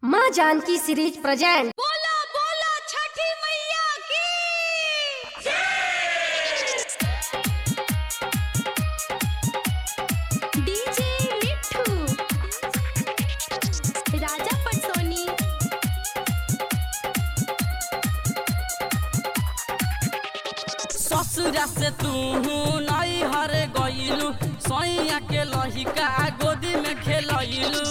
माँ Janaki series present बोला बोला छठी मैया की डीजे मिठू राजा पटसोनी ससुरा से तू नई हर गईलू सैया के लहिका गोदी में खेलैलू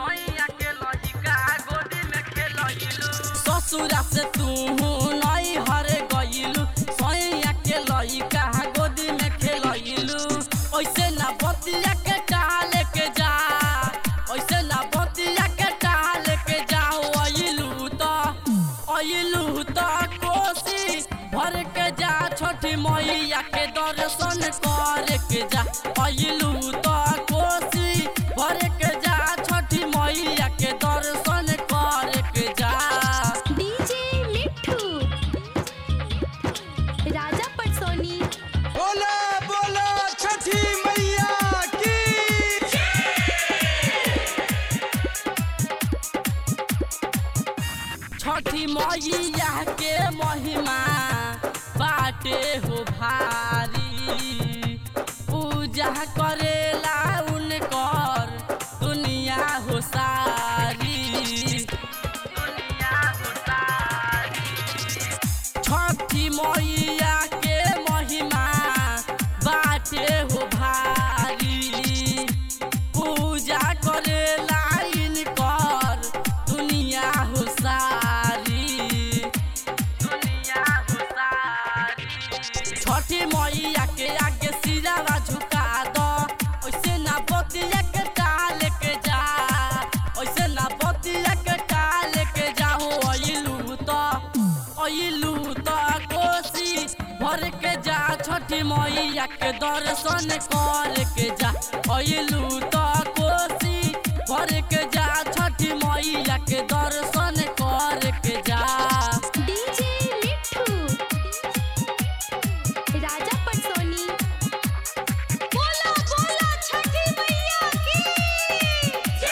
ससुरा से तू नई हर गईलू सैया के लहिका गोदी में खेलैलू ऐसे ना बतिया के टाल के जा ऐसे ना बतिया के टाल के जाओ अइलू तो अइलू तो कोसी भर के जा छोटी मैया के दर्शन कर के जा अइलू तो कोसी भर के जा छोटी मैया के दर्शन कर के जा डीजे मिठू राजा पटसोनी बोला बोला छठी मैया की छठी मैया के महिमा बाटे हो भारी पूजा करेला उनकर दुनिया हो सारी दुनिया हो सारी छठी मैया के महिमा बाटे हो भारी पूजा करेला इनकर दुनिया हो सारी दुनिया हो सारी छठी मैया के आगे सिरावा झुका दो ऐसे ना बतिया के टाल के जा ऐसे ना बतिया के टाल के जाओ अइलू तो अइलू तो कोसी भर के जा छठी मैया के दर्शन कर के जा अइलू तो कोसी भर के जा छठी मैया के दर्शन कर के जा डीजे मिठू राजा पटसोनी बोला बोला छठी मैया की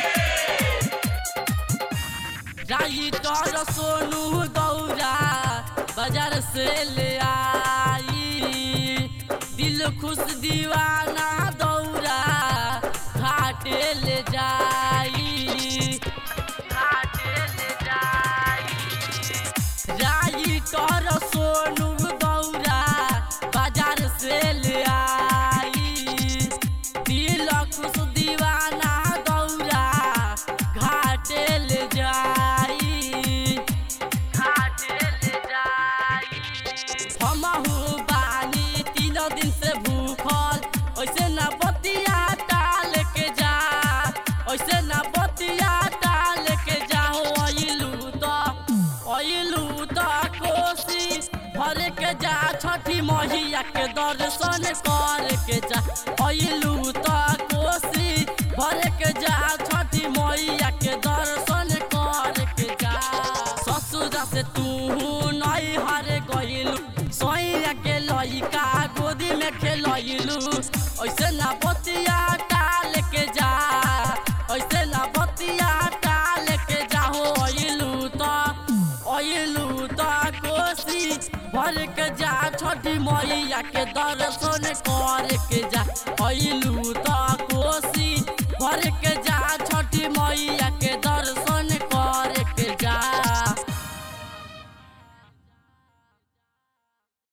राई तर सोनू गौरा बाजार से ले आई दिल खुश दीवाना दौरा घाटे ले जाई घाटे ले जाई राई तर सोनू गौरा बाजार से ले आई दिल खुश दीवाना दौरा घाटे ले जाई घाटे ले जाई हमहू बानी तीन दिन से भूखल ऐसे ना बतिया टाल के जा ऐसे ना बतिया टाल के जाओ अइलू तो अइलू तो कोसी भर के जा छठी मैया के दर्शन कर के जा अइलू तो कोसी भर के जा छठी मैया के दर्शन कर के जा ससुरा से तू नई हर गइलू सैया के लइका गोदी में खेलैलू ऐसे ना बतिया टाल के जा ऐसे ना बतिया टाल के जाओ अइलू तो अइलू तो कोसी भर के जा छठी मैया के दर्शन कर के जा अइलू तो